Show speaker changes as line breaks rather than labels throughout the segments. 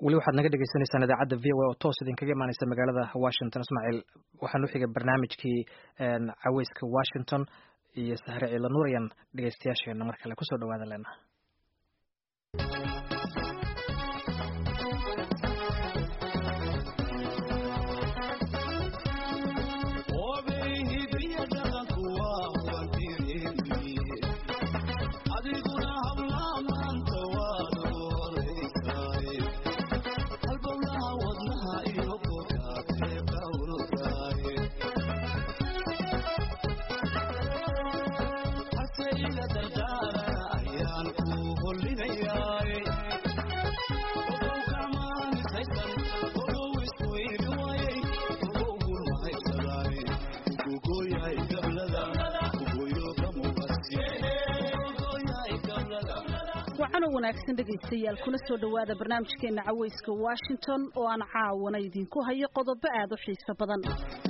weli waxaad naga dhegeysaneysaan idaacadda v o a oo toos idinkaga imaaneysa magaalada washington ismaaciil waxaan u xigay barnaamijkii caweyska washington iyo sahre ciila nuur ayaan dhegeystayaasheena mar kale kusoo dhawaada leenaha
wanaagsan dhegaystayaal kuna soo dhowaada barnaamijkeena caweyska washington oo aan caawana idinku hayo qodobo aad u xiiso badan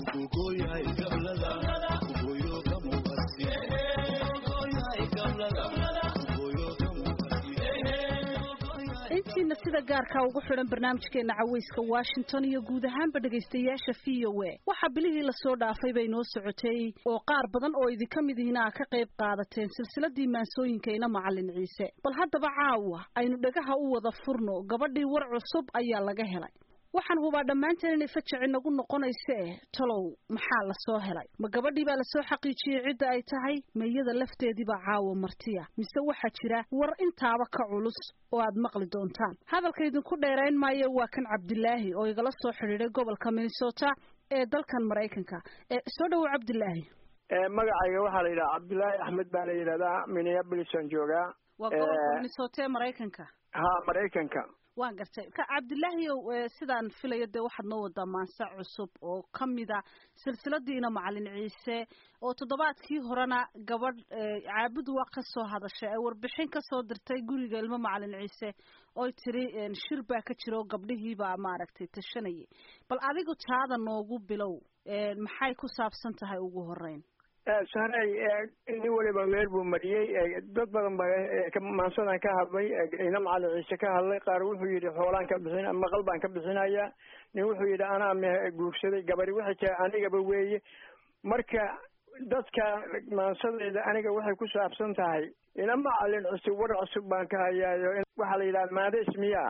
intiina sida gaarka ugu xidhan barnaamijkeena caweyska washington iyo guud ahaanba dhegaystayaasha v o a waxaa bilihii lasoo dhaafay bay noo socotay oo qaar badan oo idinka mid ihina a ka qayb qaadateen silsiladii maansooyinka ina macalin ciise bal haddaba caawa aynu dhagaha u wada furno gabadhii war cusub ayaa laga helay waxaan hubaa dhammaanteen inay fajaci nagu noqonayse talow maxaa lasoo helay ma gabadhii baa lasoo xaqiijiyey cidda ay tahay ma iyada lafteediibaa caawa martiya mise waxaa jira war intaaba ka culus oo aad maqli doontaan hadalka idinku dheerayn maayo waa kan cabdilaahi oo igala soo xidhiiday gobolka minnesota ee dalkan maraykanka soo dhowo cabdilaahi
magacayga waxaa la yidhaha cabdilaahi axmed baa la yidhahdaa minneabolisaan joogaa
waa gobolka minnesota ee maraykanka
ha maraykanka
waan gartay ka cabdilaahiyow sidaan filayo dee waxaad noo wadaa maanse cusub oo ka mida silsiladiina macalin ciise oo toddobaadkii horena gabadh caabud waa ka soo hadashay ay warbixin ka soo dirtay guriga ilmo macalin ciise oy tiri shir baa ka jira oo gabdhihiibaa maaragtay tashanayay bal adigu taada noogu bilow maxay ku saabsan tahay ugu horeyn
sahrey nin waliba meel buu mariyey dad badan ba maansadan ka hadlay ina macalin ciise ka hadlay qaar wuxuu yidhi xoolaan ka bixin maqal baan ka bixinaya nin wuxuu yidhi anaa m guursaday gabari waxay tahay anigaba weeye marka dadka maansadayda aniga waxay ku saabsan tahay ina macalin cusub war cusub baan ka hayaayo waxaa la yidhaha maade ismiya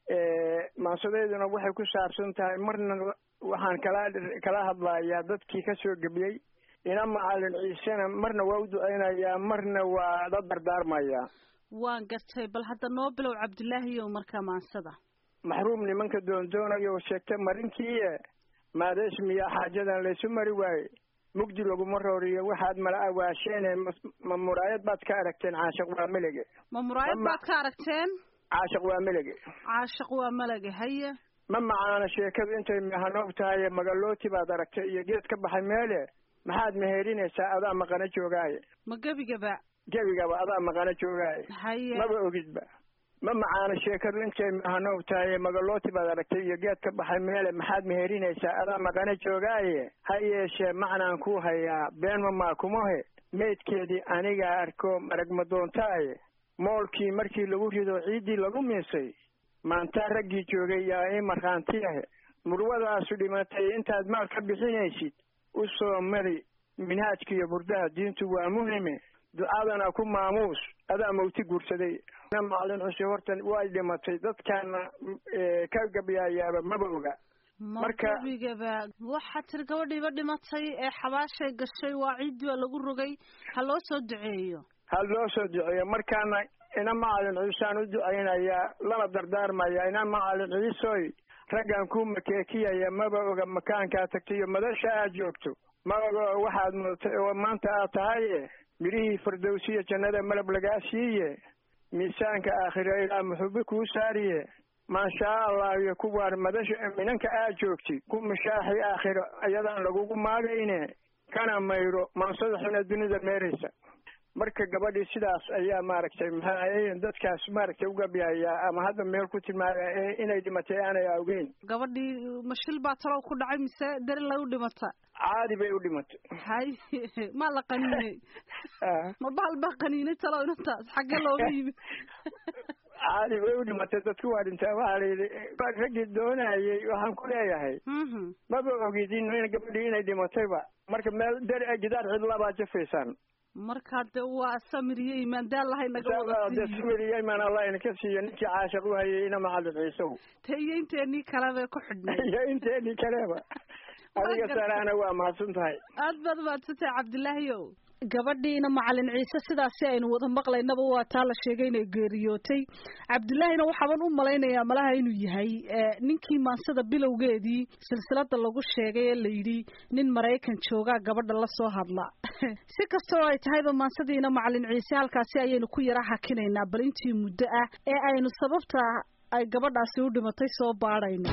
maansadeyduna waxay ku saabsan tahay marna waxaan kala kala hadlayaa dadkii kasoo gebiyey ina macalin ciisena marna waa u duceynayaa marna waa la dardaarmayaa
waan gartay bal hadda noo bilow cabdilaahiyow markaa maansada
maxruum nimanka doondoonayo sheegta marinkiie maadeesmiya xaajadan laysu mari waaye mugdi laguma rooriyo waxaad mala awaasheene ma muraayad baad ka aragteen caashaq waa melege
ma muraayad baad ka aragteen
caashaq waa melege
caashaq waa melege haye
ma macaana sheekadu intay mahanoob tahay magalooti baad aragtay iyo geed ka baxay meele maxaad meheerinaysaa adaa maqano joogaaye
ma gebigaba
gebigaba adaa maqano joogaaye
haye
maba ogidba ma macaana sheekadu intay mahanoob tahay magalooti baad aragtay iyo geed ka baxay meele maxaad meheerinaysaa adaa maqano joogaaye ha yeeshee macnaan ku hayaa beenma maa kumahe meydkeedii anigaa arko marag ma doontaaye moolkii markii lagu rido ciiddii lagu miisay maantaa raggii joogay yaa ii markhaantiyahe murwadaasu dhimatay intaad maal ka bixinaysid u soo mari minhaajkiiyo burdaha diintu waa muhime ducadana ku maamuus adaa mawti guursaday macalin cusub horta way dhimatay dadkaana ka gabyaayaaba maba oga
marka gebigaba waxaa tiri gabadhiiba dhimatay ee xabaashay gashay waa ciiddii baa lagu rogay ha loo soo duceeyo
ha loo soo duceeyo markaana ina macalin ciisaan u ducaynayaa lana dardaarmaya ina macalin ciisoy raggan ku makeekiyaya maba oga makaankaa tagtay iyo madasha aad joogto ma oga waxaad mudatay oo maanta aad tahaye midhihii fardowsiya jannada malab lagaa siiye miisaanka aakhiro ilaa muxubi kuu saariye maashaa allah iyo kuwaan madasha minanka aad joogtid ku mashaaxi aakhiro iyadaan lagugu maagayne kana mayro mansadaxuna dunida meeraysa marka gabadhii sidaas ayaa maaragtay maxaa dadkaas maaragtay ugabiyayaa ama hadda meel ku tilmaamaya inay dhimatay aanay awgeyn
gabadhii mashil baa talow ku dhacay mise dari lay u dhimata
caadi bay u dhimatay
hay maa la qaniinay ma bahal baa qaniinay talow inantaas xagge looga yimi
caadi way u dhimatay dadku waa dhintaa waxaa la yidhi raggii doonayay waxaan ku leeyahay maba ogidin in gabadhii inay dhimatayba marka meel der gidaar cidlabaa jafaysaan
markaa de waa samir iyo iimaan daal lahay naga wada
de samir iyo iimaan allah idinka siiyo ninkii caashiq u hayay ina macalin ciisow
te iyo inteenii kaleba ku xidhnay
iyo inteenii kaleba adiga saraana waa mahadsan tahay
aad baad mahadsantahay cabdilaahiyow gabadhiina macalin ciise sidaasi aynu wada maqlaynaba waa taa la sheegay inay geeriyootay cabdilaahina waxaaban u malaynayaa malaha inuu yahay ninkii maansada bilowgeedii silsilada lagu sheegay ee layidhi nin maraykan joogaa gabadha la soo hadla si kastoo ay tahayba maansadiina macalin ciise halkaasi ayaynu ku yara hakinaynaa bal intii muddo ah ee aynu sababta ay gabadhaasi u dhimatay soo baadhayno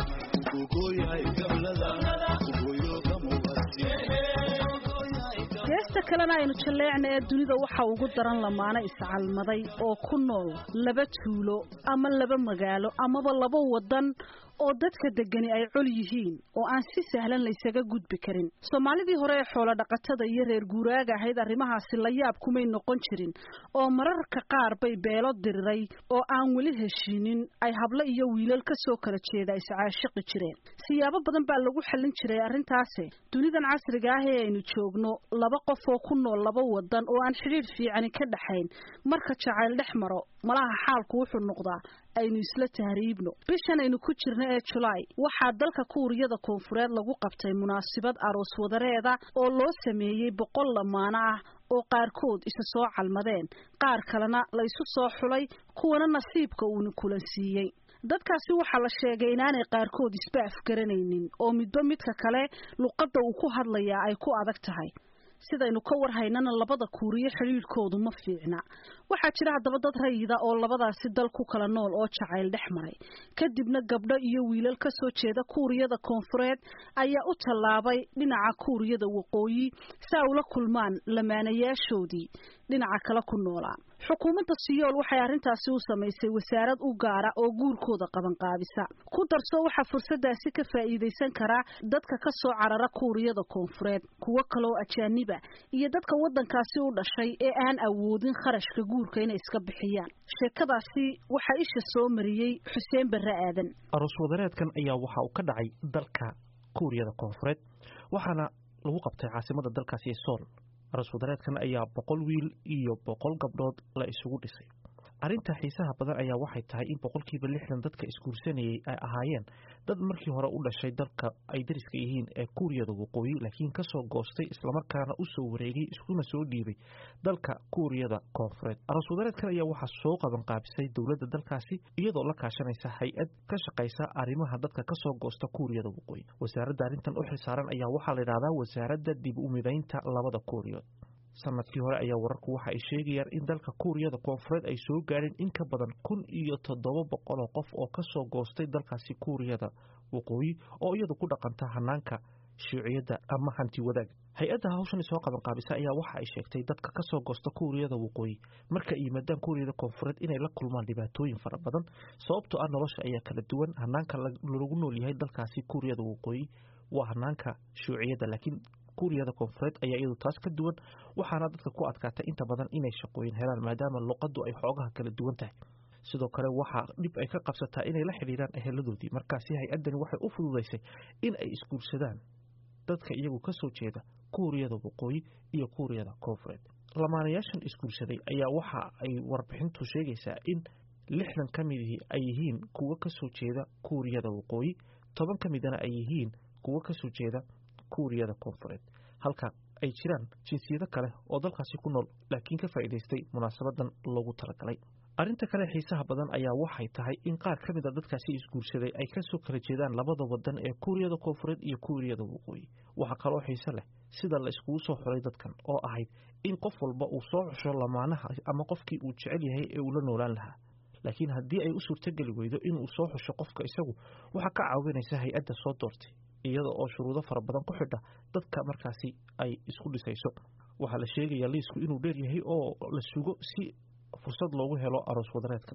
geesta kalena aynu jalleecna ee dunida waxa ugu daran lamaano iscalmaday oo ku nool laba tuulo ama laba magaalo amaba laba waddan oo dadka degani ay col yihiin oo aan si sahlan laysaga gudbi karin soomaalidii hore ee xoolo dhaqatada iyo reer guuraaga ahayd arrimahaasi la yaab kumay noqon jirin oo mararka qaar bay beelo diriray oo aan weli heshiinin ay hablo iyo wiilal ka soo kala jeeda iscaashiqi jireen siyaabo badan baa lagu xallin jiray arrintaasi dunidan casriga ah ee aynu joogno laba qof oo ku nool laba wadan oo aan xidhiidh fiicani ka dhaxayn marka jacayl dhex maro malaha xaalku wuxuu noqdaa aynu isla tahriibno bishan aynu ku jirno ee julaay waxaa dalka kuuriyada koonfureed lagu qabtay munaasabad aroos wadareeda oo loo sameeyey boqol lamaano ah oo qaarkood isa soo calmadeen qaar kalena la isu soo xulay kuwana nasiibka uuna kulansiiyey dadkaasi waxaa la sheegay inaanay qaarkood isba afgaranaynin oo midba midka kale luqadda uu ku hadlayaa ay ku adag tahay sidaynu ka warhaynana labada kuuriyo xidhiidhkoodu ma fiicna waxaa jira haddaba dad rayida oo labadaasi dal ku kala nool oo jacayl dhex maray kadibna gabdho iyo wiilal ka soo jeeda kuuriyada koonfureed ayaa u tallaabay dhinaca kuuriyada waqooyi si ay ula kulmaan lamaanayaashoodii dhinaca kale ku noolaa xukuumadda siyool waxay arrintaasi u samaysay wasaarad u gaara oo guurkooda qabanqaabisa ku darso waxaa fursaddaasi ka faa'iidaysan karaa dadka ka soo carara kuuriyada koonfureed kuwo kaloo ajaaniba iyo dadka waddankaasi u dhashay ee aan awoodin kharashka guurka inay iska bixiyaan sheekadaasi waxaa isha soo mariyey xuseen barre aadan
aroos wadareedkan ayaa waxa uu ka dhacay dalka kuuriyada koonfureed waxaana lagu qabtay caasimada dalkaasi ee sool aroos wadareedkan ayaa boqol wiil iyo boqol gabdhood la isugu dhisay arrinta xiisaha badan ayaa waxay tahay in boqolkiiba lixdan dadka isguursanayay ay ahaayeen dad markii hore u dhashay dalka ay dariska yihiin ee kuuriyada waqooyi laakiin kasoo goostay islamarkaana usoo wareegay iskuna soo dhiibay dalka kuuriyada koonfureed aroos wadareedkan ayaa waxaa soo qaban qaabisay dowladda dalkaasi iyadoo la kaashanaysa hay-ad ka shaqaysa arrimaha dadka kasoo goosta kuuriyada waqooyi wasaaradda arrintan u xilsaaran ayaa waxaa la yidhahdaa wasaaradda dib u midaynta labada kuuriyood sanadkii hore ayaa wararku waxa ay sheegayaan in dalka kuuriyada koonfureed ay soo gaadheen in ka badan kun iyo toddoba boqol oo qof oo ka soo goostay dalkaasi kuuriyada waqooyi oo iyadu ku dhaqanta hanaanka shuuciyadda ama hanti wadaag hay-adda hawshan soo qaban qaabisa ayaa waxa ay sheegtay dadka ka soo goosta kuuriyada waqooyi marka ay yimaadaan kuuriyada koonfureed inay la kulmaan dhibaatooyin fara badan sababtoo ah nolosha ayaa kala duwan hanaanka lagu nool yahay dalkaasi kuuriyada waqooyi waa hanaanka shuuciyadda laakiin kuuriyada koonfureed ayaa iyadu taas ka duwan waxaana dadka ku adkaatay inta badan inay shaqooyin helaan maadaama luqaddu ay xoogaha kala duwan tahay sidoo kale waxaa dhib ay ka qabsataa inay la xidhiiraan eheladoodii markaasi hay-addani waxay u fududaysay in ay isguursadaan dadka iyagu ka soo jeeda kuuriyada waqooyi iyo kuuriyada koonfureed lamaanayaashan isguursaday ayaa waxa ay warbixintu sheegaysaa in lixdan ka midihii ay yihiin kuwo ka soo jeeda kuuriyada waqooyi toban ka midana ay yihiin kuwo ka soo jeeda kuuriyada koonfureed halka ay jiraan jinsiyado kale oo dalkaasi ku nool laakiin ka faa'iidaystay munaasabadan loogu talagalay arrinta kale xiisaha badan ayaa waxay tahay in qaar ka mid a dadkaasi isguursaday ay kasoo kala jeedaan labada wadan ee kuuriyada koonfureed iyo kuuriyada waqooyi waxaa kaloo xiise leh sida la iskugu soo xulay dadkan oo ahayd in qof walba uu soo xusho lamaanaha ama qofkii uu jecel yahay ee uu la noolaan lahaa laakiin haddii ay u suurtogeli weydo inuu soo xusho qofka isagu waxaa ka caawinaysa hay-adda soo doortay iyada oo shuruudo fara badan ku xidha dadka markaasi ay isku dhisayso waxaa la sheegayaa liisku inuu dheer yahay oo la sugo si fursad loogu helo aroos wadareedkan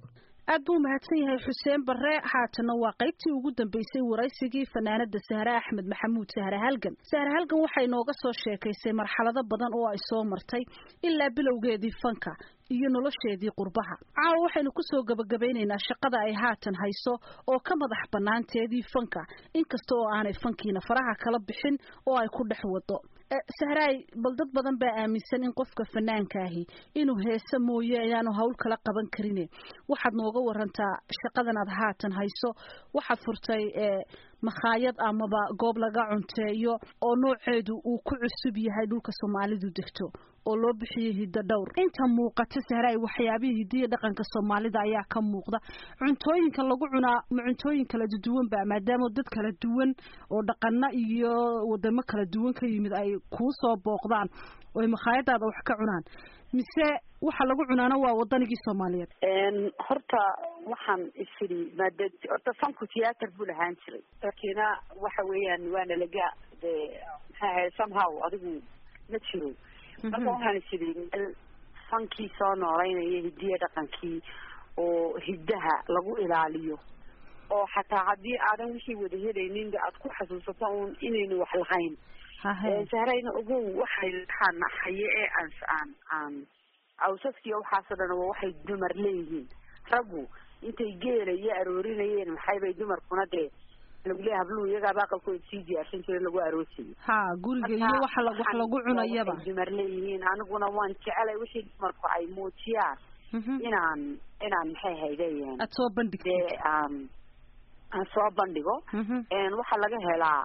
aad buu mahadsan yahay xuseen barre haatana waa qaybtii ugu dambeysay waraysigii fanaanada sahre axmed maxamuud sahre halgan sahre halgan waxay nooga soo sheekaysay marxalado badan oo ay soo martay ilaa bilowgeedii fanka iyo nolosheedii qurbaha caawa waxaynu kusoo gabagabaynaynaa shaqada ay haatan hayso oo ka madax banaanteedii fanka inkasta oo aanay fankiina faraha kala bixin oo ay ku dhex wado sahraay bal dad badan baa aaminsan in qofka fanaanka ahi inuu heese mooye ayaanu hawl kala qaban karine waxaad nooga warantaa shaqadan aad haatan hayso waxaad furtay makhaayad amaba goob laga cunteeyo oo nooceedu uu ku cusub yahay dhulka soomaalidu degto oo loo bixiyey hiddo dhowr inta muuqata sahraay waxyaabihii hidiya dhaqanka soomaalida ayaa ka muuqda cuntooyinka lagu cunaa ma cuntooyin kala duwan ba maadaama dad kala duwan oo dhaqano iyo wadamo kala duwan ka yimid ay kuu soo booqdaan oo ay makhaayadaada wax ka cunaan mise waxa lagu cunaana waa wadanigii soomaaliyeed
horta waxaan isiri maada horta fanku theater buu lahaan jiray lakiina waxa weeyaan waana laga de maxaa ahayd somehow adigu ma jiro marka waxaan isiri meel fankii soo nooleynaya hidiya dhaqankii oo hiddaha lagu ilaaliyo oo xataa haddii aadan wixii wada helaynin aad ku xasuusato un inaynu wax lahayn sahrayna ogow waxay waxaan haye ee aan aan aan awsaskiiyo waxaasoo dhan waa waxay dumar leeyihiin raggu intay geela iyo aroorinayeen maxaybay dumarkuna dee lagu leeya habluhu iyagaaba aqalkooda sii diyaarsan jira lagu aroosayay
ha guriga iyo waxa la wax lagu cunayaba
waxay dumar leeyihiin aniguna waan jecelay wixii dumarku ay muujiyaan inaan inaan maxay haydeen
aad soo bandhigtid
dee aan aan soo bandhigo waxaa laga helaa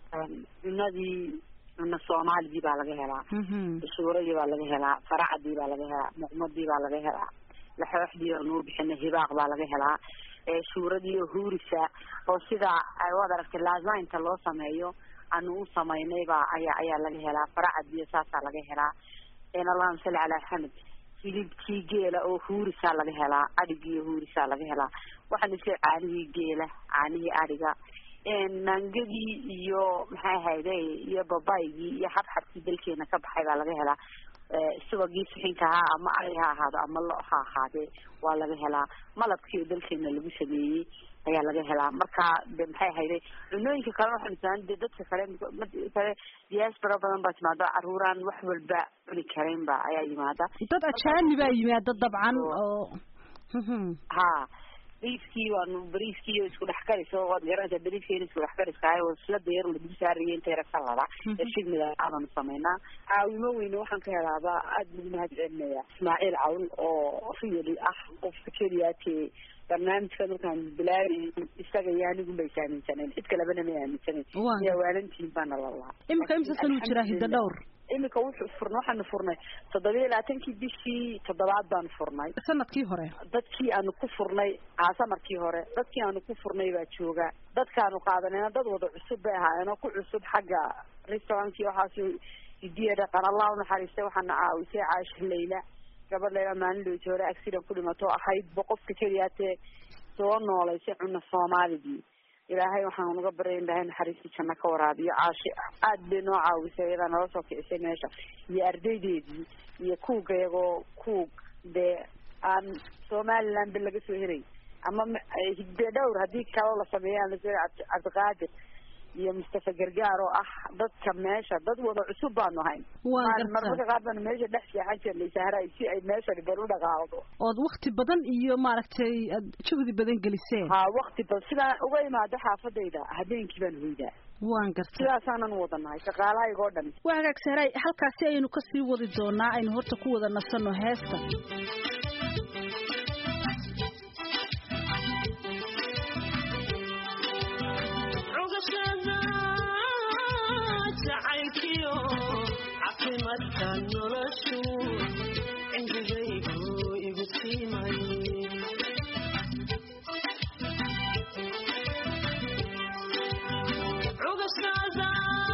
cunadii cuna soomaaligii baa laga helaa shuuradii baa laga helaa faracadii baa laga helaa muqmadii baa laga helaa laxooxdii oo nuu bixina hibaaq baa laga helaa shuuradii oo huurisa oo sida waad aragtay laazaynta loo sameeyo anu u samaynay baa ayaa ayaa laga helaa faracadiyo saasaa laga helaa allahuma salli calaa axmed hilibkii geela oo huurisaa laga helaa adhigii huurisaa laga helaa waxaan isle caanihii geela caanihii adhiga naangadii iyo maxay ahayde iyo babaygii iyo xabxabkii dalkeena ka baxay baa laga helaa subagii sixinka ahaa ama ari ha ahaado ama lo ha ahaadee waa laga helaa malabkii oo dalkeena lagu sameeyey ayaa laga helaa marka de maxay ahayde cunooyinka kale waxaan islaan de dadka kale kale diaspora badan baa timaado caruuraan wax walba cuni karayn ba ayaa yimaada
dad ajaani baa yimaada dabcan oo
ha bariiskii waanu bariiskii isku dhex karis oo waad garanaysaa bariiska in isku dhex kariskahay oo silada yar lagu saarayay inta yara salada ershigmida aadanu samaynaa caawimo weyne waxaan ka helaaba aada lagu mahad celinaya ismaaciil cawl oo really ah qofka keliyaate barnaamijka markaan bilaabay isaga iyo anigu bay aaminsaneen cid kalebana may aaminsanayn iyo waalantiin baana lalahaa
imika imsa san uu jiraa hidda dhowr
imika wuxuu furna waxaanu furnay toddobiya labaatankii bishii toddobaad baanu furnay
sanadkii hore
dadkii aanu ku furnay aa samarkii hore dadkii aanu ku furnay baa jooga dadkaanu qaadanayna dad wada cusub bay ahaayeenoo ku cusub xagga restaurantkii waxaas hidiya dhaqan allah unaxariistay waxaana caawisay caasha layla gabadh layla maalin dhowti hore accident ku dhimato ahayd ba qofka keliyaatee soo noolaysay cuna soomaaligii ilaahay waxaan uga baryay in ilaahay naxariistii janno ka waraabiyo caashi aad bay noo caawisay iyadaa nala soo kicisay meesha iyo ardaydeedii iyo kuuga iyagoo kuug dee aan somaliland ba laga soo heray ama hidde dhowr haddii kaloo la sameeya aan lasoo heray cabdiqaadir iyo mustafa gargaar oo ah dadka meesha dad wada cusub baanu hayn marmarka qaar baanu meesha dhex seexan jirnay sahray si ay meeshani bal u dhaqaaqdo
ood wakti badan iyo maaragtay aad juhdi badan geliseen
ha wakti badan sidaan uga imaado xaafadayda habeenkii baan hoydaa
waan garta
sidaasaanan wadanahay shaqaalahayga oo dhan
waa hagaag sahray halkaasi aynu kasii wadi doonaa aynu horta ku wada nasano heesta
caafimaadka noloshu cimrigaygu igu siimay cugashada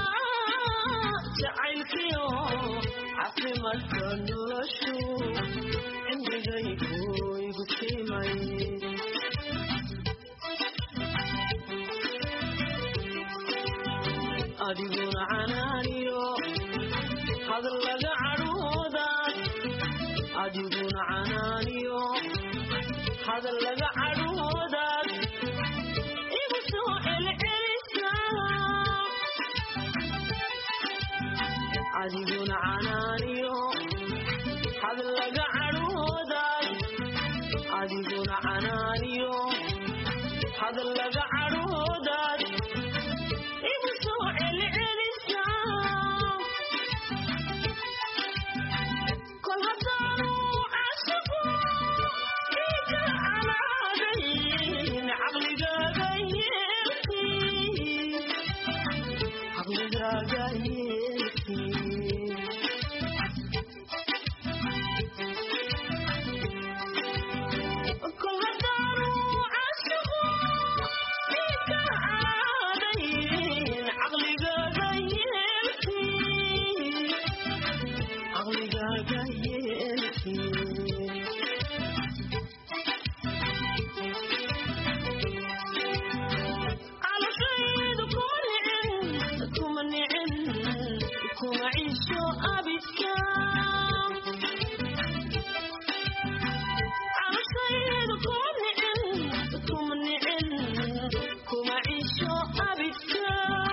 jacaylkiyo caafimaadka noloshu cimrigaygu igu siimay adiguna canaaniyo hadal laga cadhooda adiguna canaaniyo hadallaga cadhoodaad igu soo celcelisaa adiguna canaaniyo hadallaga cadhoodaad adiguna canaaniyo hadallaga cadhoodaad igu soo celcelisaa kol haddaanu cashiqo ika canaadayn caqligaaga yeelkii caqligaaga yeelkii kol haddaanu cashiqo ika canaadayn caqligaaga yeelkii caqligaaga yeelkii calashaydu kuma nicin kuma nicin kuma ciisho abidka calashaydu kuma nicin kuma nicin kuma ciisho abidka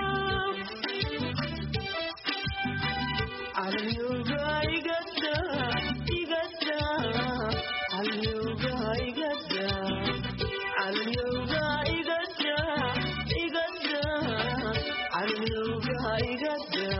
Alyoga igada, igada, alyoga igada, alyoga igada, igada, alyoga igada.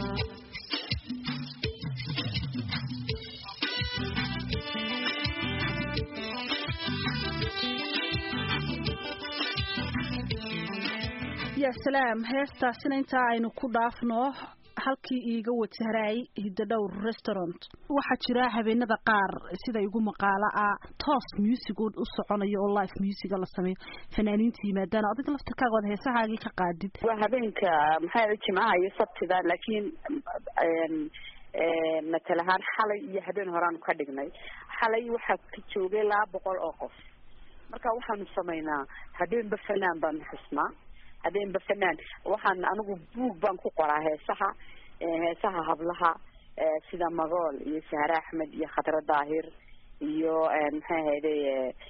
ya salaam heestaasina intaa aynu ku dhaafno halkii iiga watahraay hidadhowr restaurant waxaa jira habeenada qaar sida igu maqaalo ah toos music u soconayo oo live musica la sameeyo fanaaniinta yimaadaan adiga laftarkaaga ood heesahaagii ka qaadid
waa habeenka maxaa jimcaha iyo sabtida laakiin matal ahaan xalay iyo habeen horaanu ka dhignay xalay waxaa ka joogay laba boqol oo qof marka waxaanu samaynaa habeenba fanaan baanu xusnaa habeenba fanaan waxaan anigu buug baan ku qoraa heesaha heesaha hablaha sida magool iyo sahre axmed iyo khadra daahir iyo maxay ahayday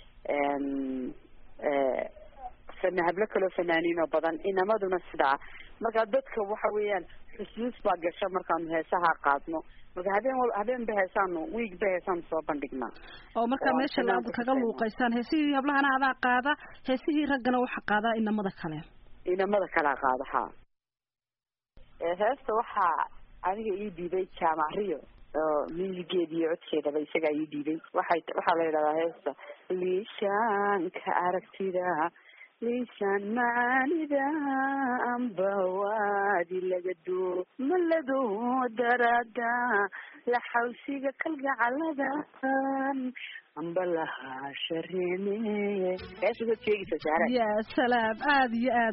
fana hablo kaloo fanaaniin oo badan inamaduna sidaa marka dadka waxa weeyaan xusuus baa gasha markaanu heesaha qaadno marka habeen wal habeenba heesaanu wiigba heesaanu soo bandhignaa
oo markaa
Oo
meesha
fanaanka
aad
ku
kaga
ficna.
luuqaysaan heesihii hablahana adaa qaada heesihii raggana waxaa qaadaa inamada kale
inamada kalaa qaada ha heesta waxaa aniga ii dhiibay jaamac rio oo musigeeda iyo codkeedaba isagaa ii dhiibay waxay waxaa la yidhahdaa heesta liishaanka aragtida liishaan macaanida amba waadi laga doo malado darada la xawsiga kalgacaladan amba lahaa shareeme heesta waad sheegaysaa saara
ya salaam aada iyo aad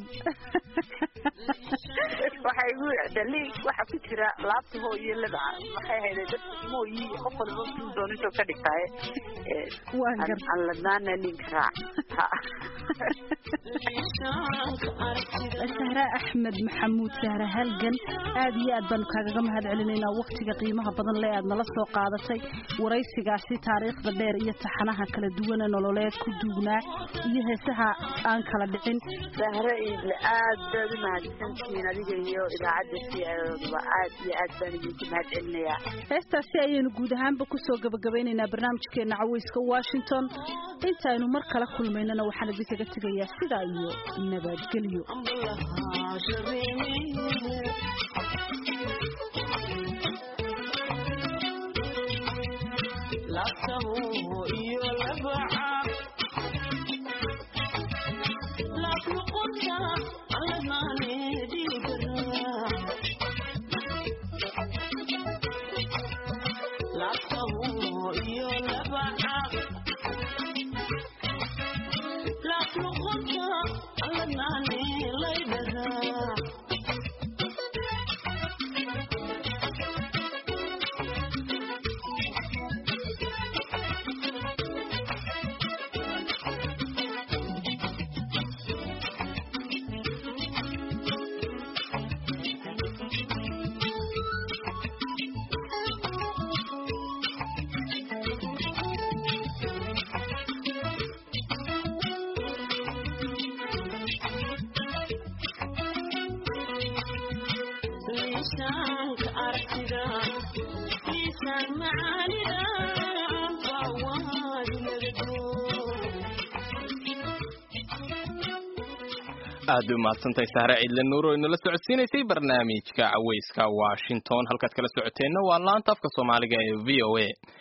waxay igu dhali waxa ku jira laabta hooyo lada maxay hayday dadka mooyi qof walba suu doonasho ka dhigtaaye
Waan gar-
aan ladnaana ninka raac Ha.
sahre axmed maxamuud sahre halgan aad iyo aad baanu kaagaga mahad celinaynaa waktiga qiimaha badan le aad nala soo qaadatay waraysigaasi taariikhda dheer iyo taxanaha kala duwana nololeed ku duugnaa iyo heesaha aan kala dhicin
sahre iidle aad baad u mahadsantihiin adiga iyo idaacadda si ba aad iyo aad baan idinku mahad celinayaa
heestaasi ayaynu guud ahaanba kusoo gabagabeynaynaa barnaamijkeena caweyska washington intaaynu mar kala kulmaynana waxaan idinkaga tegayaa sidaa iyo nabadgelyo
miisaanka aragtida miisaan macaanida bawaad nagado
aad u mahadsantahay sahre ciidle nuur oo inala socodsiinaysay barnaamijka caweyska washington halkaad kala socoteenna waa laanta afka soomaaliga ee v o a